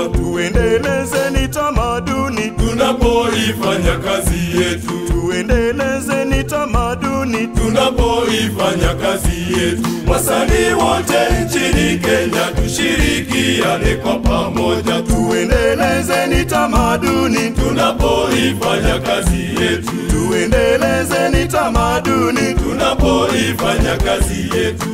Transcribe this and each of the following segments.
tuendelezeni tamaduni, tunapoifanya kazi yetu, tuendelezeni tamaduni, tunapoifanya kazi yetu. Wasanii wote nchini Kenya tushirikiane kwa pamoja, tuendelezeni tamaduni, tunapoifanya kazi yetu, tuendelezeni tamaduni, tunapoifanya kazi yetu.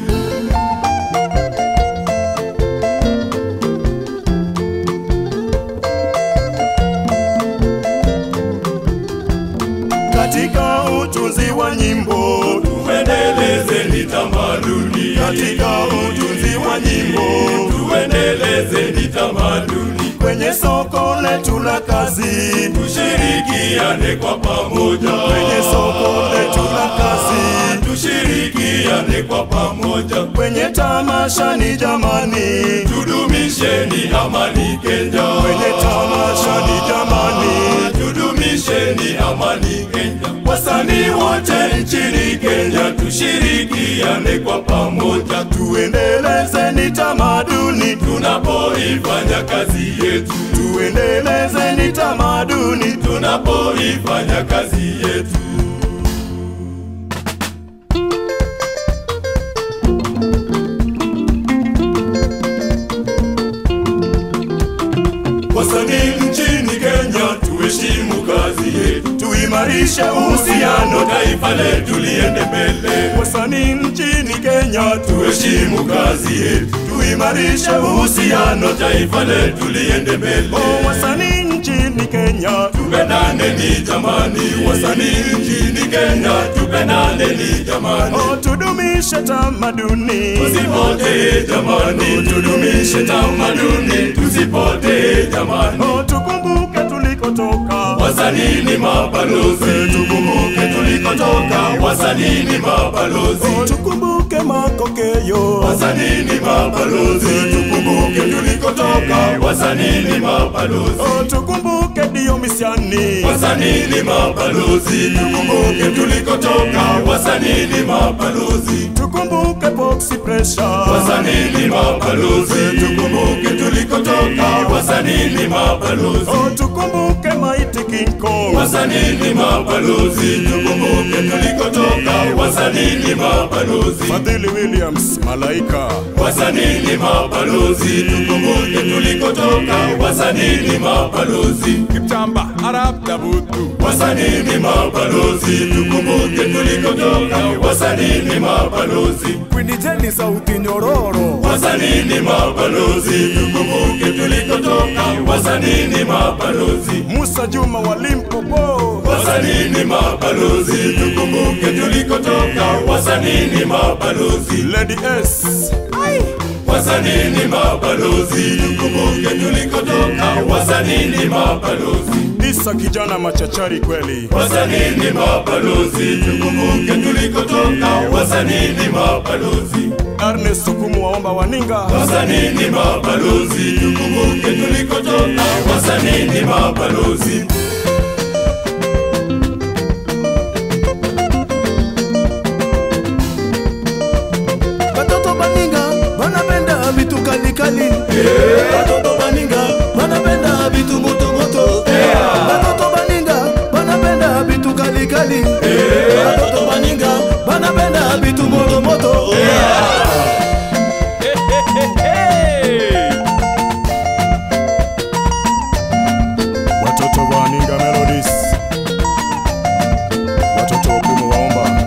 katika utunzi wa nyimbo, Tuendelezeni tamaduni, katika utunzi wa nyimbo, tuendelezeni tamaduni, kwenye soko letu la kazi, tushirikiane kwa pamoja, kwenye soko letu la kazi, tushirikiane kwa pamoja, kwenye tamasha ni jamani, tudumisheni amani Kenya, kwenye tamasha ni jamani, tudumisheni amani Kenya. Wasanii wote nchini Kenya tushirikiane kwa pamoja, tuendelezeni tamaduni, tunapoifanya kazi yetu, tuendelezeni tamaduni, tunapoifanya kazi yetu. Wasanii nchini Kenya tuheshimu kazi yetu, tuimarishe uhusiano, uhusiano taifa letu liende mbele. wasanii nchini Kenya, Tuheshimu kazi yetu, tuimarishe uhusiano, taifa letu liende mbele. oh, wasanii nchini Kenya, Tupendane ni jamani, wasanii nchini Kenya, tupendane ni jamani, oh, tudumishe tamaduni, tusipotee jamani, tudumishe tamaduni, tusipotee jamani. oh, tukumbuke tulikotoka, Wasanii ni mabalozi, tukumbuke tulikotoka. Wasanii ni mabalozi, oh, tukumbuke makokeyo, wasanii ni mabalozi, tukumbuke tulikotoka. Wasanii ni mabalozi, oh, tukumbuke Diomisiani, wasanii ni mabalozi, tukumbuke tulikotoka. Wasanii ni mabalozi, tukumbuke Boxy Pressure, wasanii ni mabalozi, tukumbuke tulikotoka. Wasanii ni mabalozi, oh, tukumbuke Mighty King Kong, wasanii ni mabalozi, tukumbuke tulikotoka. Wasanii ni mabalozi, Fadhili Williams, Malaika, wasanii ni mabalozi, tukumbuke tulikotoka. Wasanii ni mabalozi, Kipchamba, Arab Dabutu, wasanii ni mabalozi, tukumbuke tulikotoka. Wasanii ni mabalozi, Queen Jenny sauti nyororo, wasanii ni mabalozi, tukumbuke tulikotoka. Wasanii ni mabalozi, Musa Juma wa Limpopo, wasanii ni mabalozi, tukumbuke tulikotoka. Wasanii ni mabalozi, Lady S, wasanii ni mabalozi, tukumbuke tulikotoka. Wasanii ni mabalozi, Isa kijana machachari kweli, wasanii ni mabalozi, tukumbuke tulikotoka. Wasanii ni mabalozi, Ernest Sukumu waomba waninga, wasanii ni mabalozi, tukumbuke tulikotoka. Wasanii ni mabalozi. Watoto baninga wanapenda vitu kali kali. Watoto baninga wanapenda vitu moto moto. Watoto baninga wanapenda vitu kali kali. Watoto baninga wanapenda vitu moto moto. watoto wa Ninga Melodies, watoto wa Pumu waomba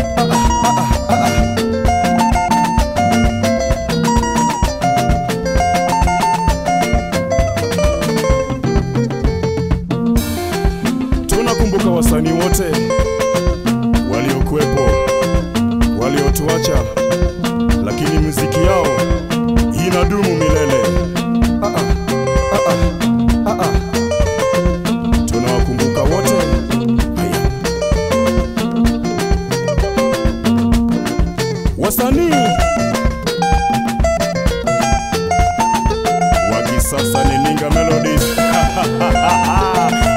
Tunakumbuka wasanii wote waliokuwepo, waliotuacha, lakini muziki yao inadumu milele. Ah, ah, ah, ah, ah, ah. Tunawakumbuka wote. Haya. Wasanii wa kisasa ni Ninga Melodies.